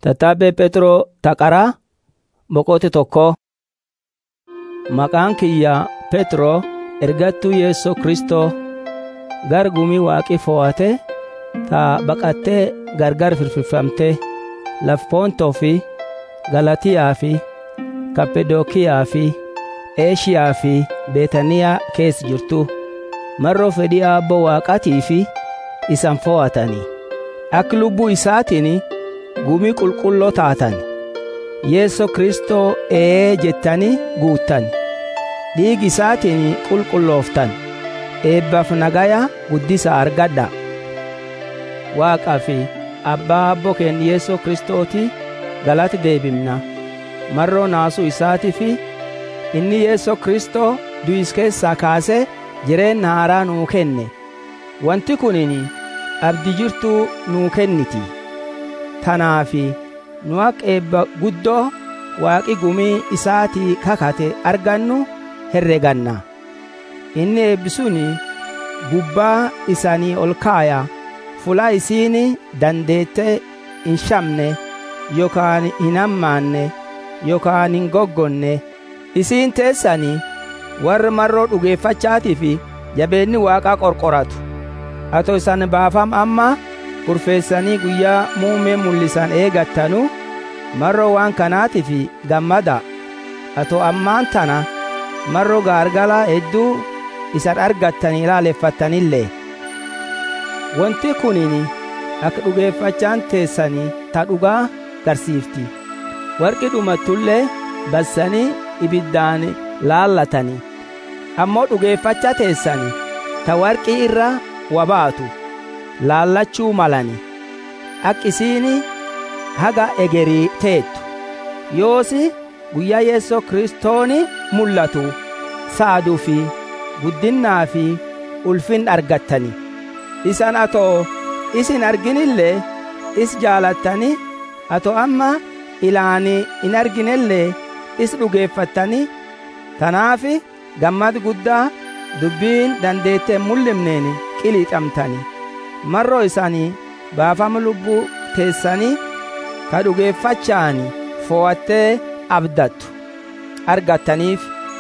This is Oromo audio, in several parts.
Tattaabbee Pheexroo Taqaraa Boqote tokko Maqaan kiyya Pheexroo ergattuu Yeessoo Kristoo gar gumii waaqii fo'ate ta baqattee gargar firfirfamtee laf Poontoo fi Galatiyaa fi Kappadookiyaa fi Eeshiyaa fi Beetaniyaa keessa jirtu marroo fedhii Aabboo Waaqaatii fi isan fo'atanii akka lubbuu isaatiin gumii qulqulloo taatan Yeessoo Kristoo ee jettanii guuttan dhiigi isaatiin qulqullooftan eebbaaf nagaya guddisa argadha Waaqaa fi Abbaa Abboo keenya Yeessoo Kristooti galati deebimna marroo naasuu isaatii fi inni Yeessoo Kristoo du'is keessaa kaasee jireenya haaraa nuu kenne wanti kunin abdii jirtuu nuu kenniti tanaafi nu akka eebba guddoo waaqi gumii isaatii kakate argannu herreganna inni eebbisuni gubbaa isanii ol kaaya fula isiin dandeette hin shamne yookaan hin hammaanne yookaan hin goggonne isiin teessanii warra marroo dhugeeffachaatii fi jabeenni waaqaa qorqoratu atoo isan baafam amma kurfeessanii guyyaa muumee mul'isan eegattanu marroo waan kanaatiif gammada atoo ammaan tana marroo gaargalaa hedduu isan argattanii ilaaleffattanillee wanti kunin akka dhugeeffachaan teessanii ta dhugaa garsiifti warqi dhumattullee bassanii ibiddaan laallatanii ammoo dhugeeffacha teessanii ta warqii irra wabaatu laallachuu malani akka isiin haga egerii teettu yoosi guyyaa yeessoo kristooni mul'atu saaduu fi guddinnaa fi ulfin argattani isan atoo isin arginillee is jaalattani atoo amma ilaani in arginellee is dhugeeffattani tanaafi gammad guddaa dubbiin dandeettee mul'imneen qiliixamtani marroo isanii baafama lubbuu teessanii ka dhugeeffachaani fo'attee abdattu argattaniif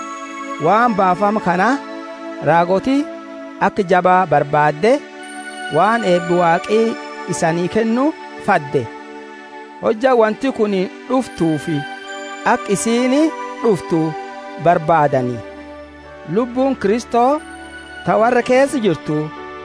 waan baafama kana raagoti akka jabaa barbaadde waan eebbi waaqii isanii kennu fadde hojja wanti kun dhuftuufi akka isiin dhuftu barbaadanii lubbuun kristoo ta warra keessa jirtu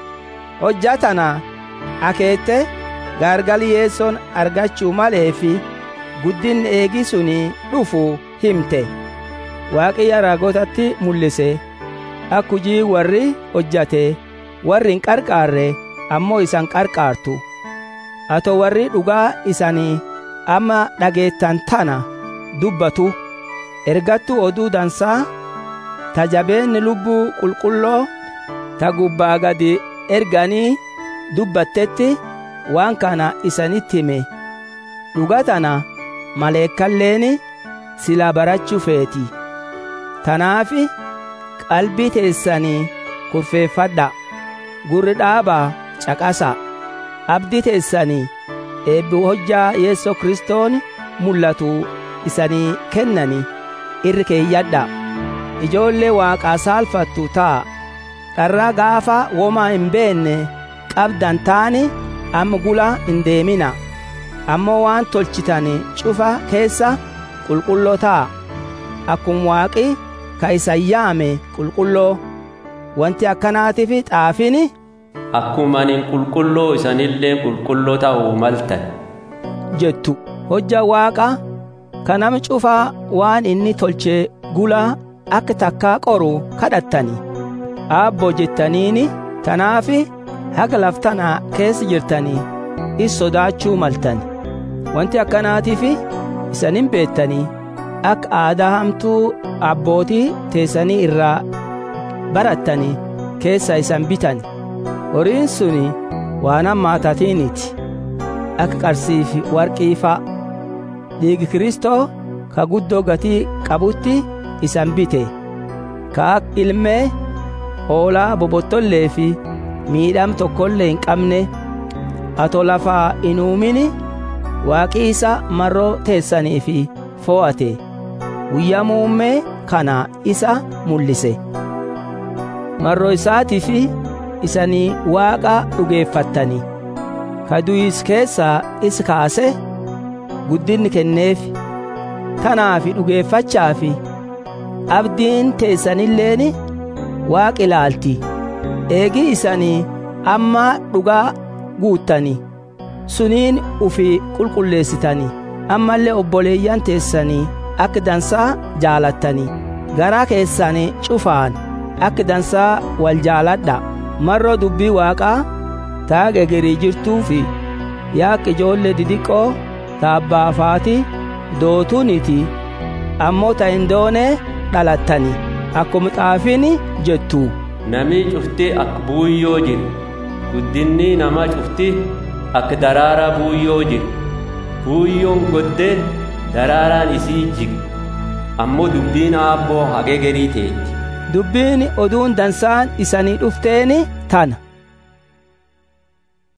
hojja tana akeette gaargali yeessoon argachuu malee fi guddinni eegi suni dhufu himte waaqiyya raagotatti mul'ise akka hujii warri hojjate warri hin qarqaarre ammoo isan qarqaartu ato warri dhugaa isanii amma dhageettan tana dubbatu ergattu oduu dansaa ta jabeenni lubbuu qulqulloo ta gubbaa gadi erganii dubbattetti waan kana isanitti hime dhuga tana maleekkalleen silaa barachuu feeti tanaafi qalbii teessanii kurfeeffadha gurri dhaabaa caqasa abdii teessanii eebbi hojjaa yeessoo kristoon mul'atu isanii kennani irri keeyyadha ijoollee waaqaa saalfattu ta'a dharraa gaafa womaa hin beenne qabdan taani amma gula hin deemina ammoo waan tolchitan cufa keessa qulqulloo ta'a akkuma waaqi ka isan yaame qulqulloo wanti akkanaatiif xaafini akkuma anin qulqulloo isanillee qulqulloo ta'uu maltan jettu hojja waaqa ka nama cufaa waan inni tolche gula akka takkaa qoru kadhattani aabboo jettaniini tanaafi haga laftanaa keessa jirtanii is sodaachuu maltan wanti akkanaatiif isanin beettanii akka aadaa hamtuu abbootii teessanii irraa barattanii keessa isan bitan horiin suni waan hammaatatiiniti akka qarsiifi warqii fa'a dhiigi kristoo ka guddoo gatii qabutti isan bite ka akka ilmee hoolaa bobottollee fi miidham tokkollee hin qabne ato lafaa hin uumini waaqii isa marroo teessanii fi fo'ate guyyaa muummee kana isa mul'ise marroo isaatii fi isanii waaqa dhugeeffattanii ka du'is keessaa is kaase guddinni kenneef tanaafi dhugeeffachaafi abdiin teessanilleen waaqi ilaalti eegi isanii amma dhugaa guuttanii suniin ufi qulqulleessitanii ammallee obboleeyyan teessanii akka dansaa jaalattanii garaa keessanii cufaan akka dansaa wal jaaladha marroo dubbii waaqaa taage gerii jirtuu fi yaaq ijoollee didiqqoo taabbaafaati dootuniti ammoo ta hin doone dhalattani akkuma xaafiin jettu Namni cufti akka buuyyoo jiru. Guddinni namaa cufti akka daraaraa buuyyoo jiru. Buuyyoon goddee daraaraan isii jigi. Ammoo dubbiin aabboo hagee gerii teetti. dubbiin oduun dansaan isanii dhufteeni tana